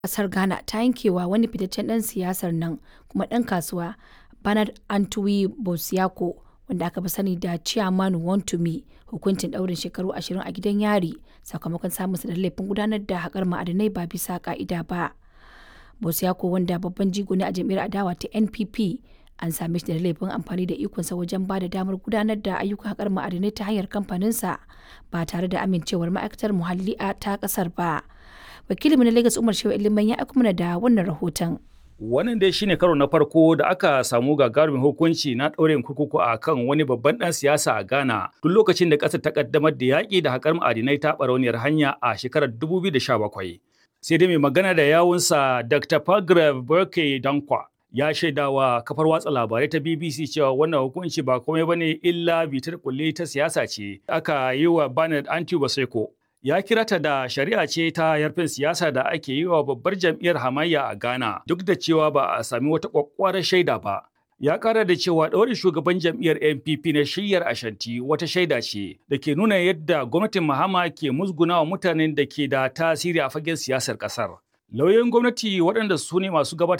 Ƙasar Ghana ta yankewa wani fitaccen ɗan siyasar nan kuma ɗan kasuwa Bernard Antwi Bosiako wanda aka fi sani da Chairman Wontumi hukuncin ɗaurin shekaru 20 a gidan yari sakamakon samunsa da laifin gudanar da haƙar ma'adinai ba bisa ƙa'ida ba. Bosiako wanda babban jigo ne a jam'iyyar adawa ta NPP an same shi da laifin amfani da ikonsa wajen ba da damar gudanar da ayyukan haƙar ma'adinai ta hanyar kamfaninsa ba tare da amincewar ma'aikatar muhalli a ta ƙasar ba. Wakilinmu na Lagos Umar Shehu Iliman ya aiko mana da wannan rahoton. Wannan dai shine karo na farko da aka samu gagarumin hukunci na ɗaurin kurkuku a kan wani babban ɗan siyasa a Ghana tun lokacin da ƙasar ta ƙaddamar da yaƙi da haƙar ma'adinai ta ɓarauniyar hanya a shekarar 2017. Sai dai mai magana da yawunsa Dr. Pagrav Burke Dankwa ya shaidawa kafar watsa labarai ta BBC cewa wannan hukunci ba komai bane illa bitar kulle ta siyasa ce aka yi wa Bernard Anti Baseko. Ya kira ta da shari'a ce ta yarfin siyasa da ake yi wa babbar jam'iyyar hamayya a Ghana duk da cewa ba a sami wata kwakwarar shaida ba. Ya kara da cewa ɗaurin shugaban jam'iyyar NPP na shiyyar Ashanti wata shaida ce da ke nuna yadda gwamnatin Mahama ke musgunawa mutanen da ke da tasiri a fagen siyasar ƙasar. Lauyoyin gwamnati waɗanda su ne masu gabatar